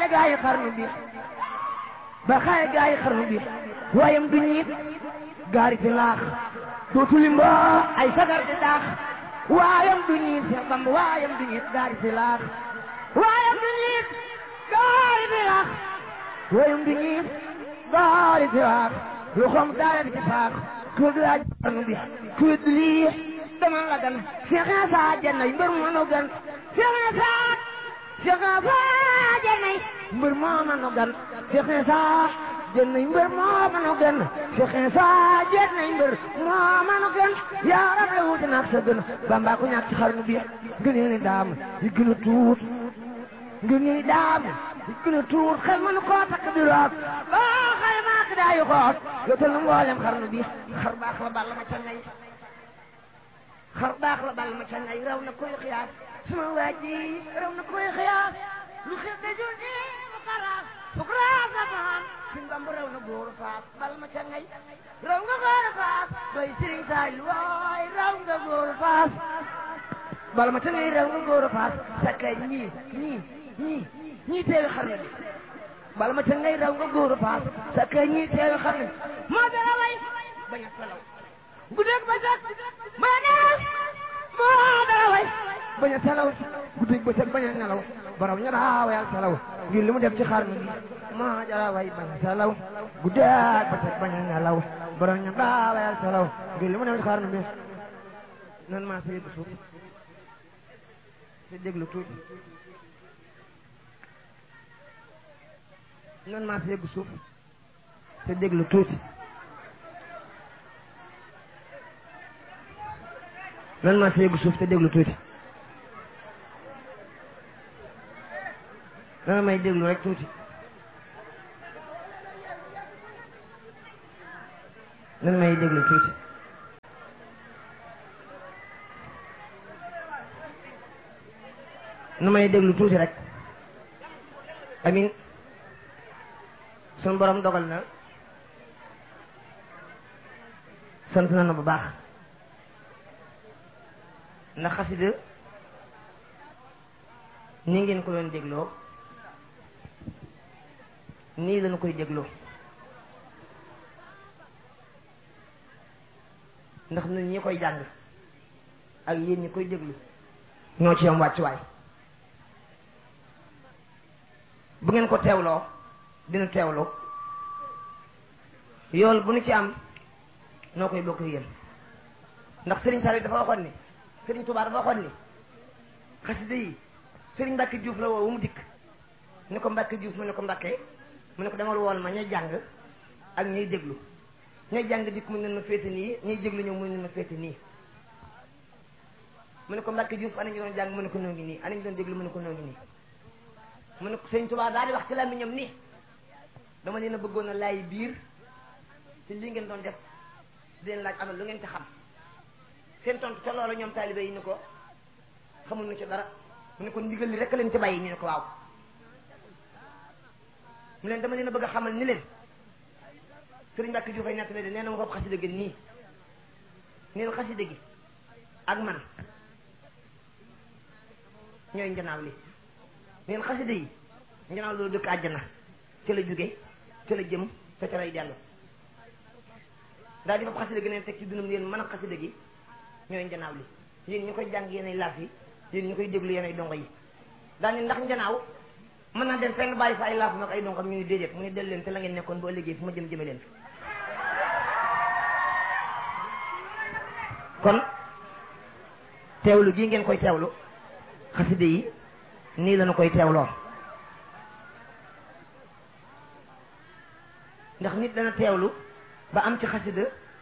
xaye gaa yi xarnu bi ba xaye gaa yi xarnu bi waayam du ñiit gaari fi laax dootu limbo ay sagar di daax waayam du ñiit Seex Bamba waayam du ñiit gaari fi laax waayam du ñiit gaari fi laax waayam du ñiit gaari fi laax lu xonq daara di ci faax ku laaj xarnu bi ku lii dama la gan Seex Isa jannay mbër mu nu gan Seex Isa Seex Isa jannay mbër moo ma nu gan Seex Isa jannay mbër moo ma nu gan Seex Isa jannay mbër moo ma nu gan yaa rab la wuute naag sa gën Bamba ko ñàkk ci xarnu bi gën ni daam yi gën a tuut ngir ni daam yi gën a tuut xel mënu koo takk di root boo xale maak daayu xoot yootal na mboolem xarnu bi xar baax la balla ma ca ngay xar baax la bal ma ca ngay raw na koy xiyaas suma waa ji raw na koy xiyaas lu xew de jul ni mu xaraas fuk raas la maan sin bamb raw na góor faas bal ma ca ngay raw nga góor faas doy sëriñ saay waay raw nga góor faas bal ma ca ngay raw nga góor faas sakka ñii ñii ñii ñii teewi xarnu bi bal ma ca ngay raw nga góor faas sakka ñii teewi xarnu bi moo dara way bañ a salaw guddeeg ba set ma nelaw moo dara way bañ a salaw guddeeg ba set bañ a nelaw borom ña daa wayal salaw ngir li mu def ci xarnu bi moo dara way bañ a salaw guddeeg ba set bañ a nelaw borom ña daa wayal salaw ngir li mu def ci xarnu bi nan maa sa yëgg suuf te déglu tuuti nan maa sa yëgg suuf te déglu tuuti nan maa sa yëgg suuf te déglu tuuti nan may déglu rek tuuti nan may déglu tuuti nu may déglu tuuti rek amin sun borom dogal na sant na na bu baax ndax xasida ni ngeen ko doon dégloo nii lañu koy dégloo ndax ñun ñi koy jàng ak yéen ñi koy déglu ñoo ci am wàccuwaay bu ngeen ko teewloo dina teewloo yool bu nu ci am noo koy bokk yéen ndax Serigne Saliou dafa waxoon ni Serigne Touba dafa waxoon ni xasida yi Serigne Mbacke Diouf la woo mu dikk ni ko Mbacke Diouf mu ne ko Mbacke mu ne ko demal wool ma ñay jàng ak ñay déglu ñay jàng dikk mu ne ma féete nii ñay déglu ñëw mu ne ma féete nii mu ne ko Mbacke Diouf ana ñu doon jàng mu ne ko noo ngi nii ana ñu doon déglu mu ne ko noo ngi nii mu ne ko Serigne Touba daal di wax ci làmmiñam nii dama leen a bëggoon a laay biir ci li ngeen doon def di leen laaj amal lu ngeen ci xam seen tontu ca loola ñoom taalibe yi ni ko xamul nu ci dara mu ne ko ndigal li rek leen ci bàyyi ñu ne ko waaw mu leen dama leen a bëgg a xamal ni leen sëriñ Mbàkke Juuf ay nettali de nee na ma ko xasida gi nii neen xasida gi ak man ñooy njanaaw li neen xasida yi njanaaw loolu dëkk àjjana ca la jóge ca la jëm te ca lay dellu daal di fab xasida gi neen teg ci dunum yéen mën a xasida gi ñooy njanaaw li yéen ñu koy jàng yéenay laaf yi yéen ñu koy déglu yéenay dongo yi daal ni ndax njanaaw mën naa dem fenn bàyyi fa ay laaf mag ay dongam ñu ni déedéet mu ni del leen te la ngeen nekkoon boo liggéey fu ma jëm jëme leen fi kon teewlu gii ngeen koy teewlu xasida yi nii lañu koy teewloo ndax nit dana teewlu ba am ci xasida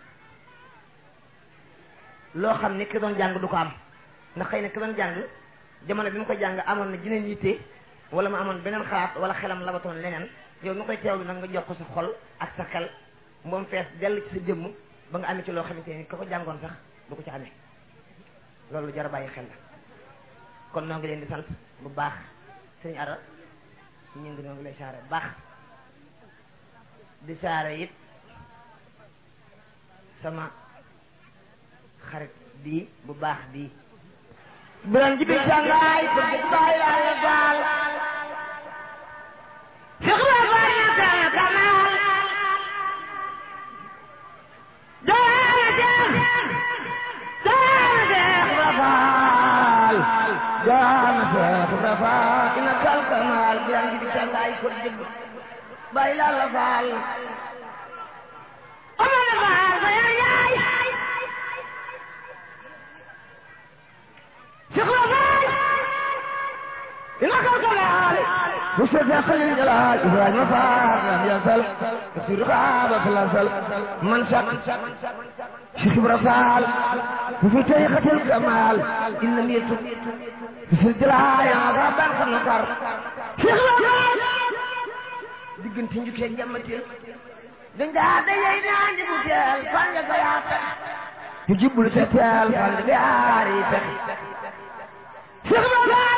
loo xam ne ki doon jàng du ko am ndax xëy na ki doon jàng jamono bi mu ko jàng amoon na jineen yitte wala mu amoon beneen xalaat wala xelam labatoon leneen yow mi koy teewlu nag nga jox ko sa xol ak sa xel moom fees dell ci sa jëmm ba nga amee ci loo xamante ni ka ko jàngoon sax du ko ci amee loolu jar a bàyyi xel la kon noo ngi leen di sant bu baax sëñ Ara ñu ngi noo ngi lay saare bu baax di saare it sama xarit bii bu baax bii biran jibi sangaay bëgg baay laale gaal faal biram gi di cangaay ko dégg bàyyi laa la faal Omar faal sa yaay yaay Cheikh la faal ina kaw kalaal مصطفى خليل جلال ابراهيم فاق لم يزل في رقابة في الازل من شك شيخ برفال وفي طريقة الكمال ان لم يتب في الجلال يا غابا خنقر شيخ برفال diggante njukkee njammatil dañ daa dajey naan di bu teel fan nga ko yaata ñu jibbul sa teel fan nga yaari pex Cheikh Brafal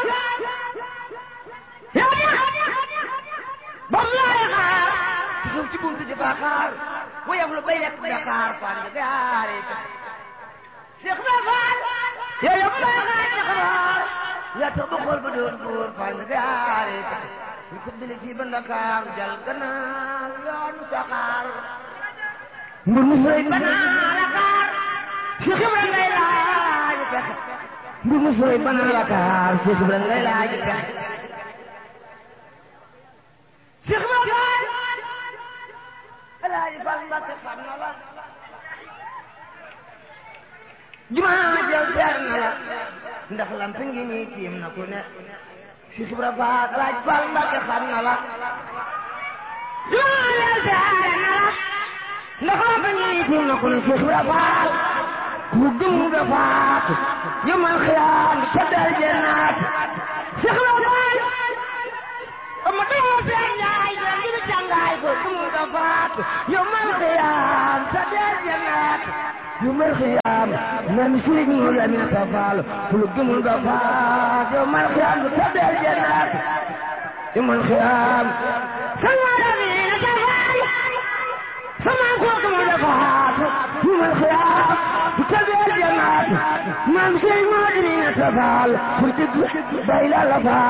yow bam laay xaar ci suuf ci buntu di fa xaar wayaf lu bay lekk Dakar fan nga gaare Cheikh Brafal yow yow bay xaar ci xaar yaa tax ba xool ba doon góor fan nga gaare ñu ko dale fii ba Dakar jal gannaaw yoonu saxaar mbir mu sëy ba naa Dakar Cheikh Ibra ngay laaj pexe mbir mu sëy ba naa Dakar Cheikh Ibra ngay laaj pexe Cheikh Ibra Fall Alaaji Fall Mbàkke xam na la jumaa jël teer na la ndax lamp ngi nii tiim na ku ne Cheikh Ibra Fall Alaaji Fall Mbàkke xam na la jumaa jël teer na la ndax lamp ngi nii tiim na ku ne Cheikh Ibra Fall ku gëm nga faatu yomal xiyaam ca dal jannaat Cheikh Ibra Fall ama doo seen njaay jël ngi cangaay ko gëm nga faatu yomal xiyaam ca dal jannaat yomal xiyaam nan sëriñ mu la mi ta faal ku gëm nga faatu yomal xiyaam ca dal jannaat yomal xiyaam sama la mi ta faal sama ko gëm nga faatu yomal xiyaam ca dal jannaat man sëriñ mu la mi ta faal ku dëgg bay la la faal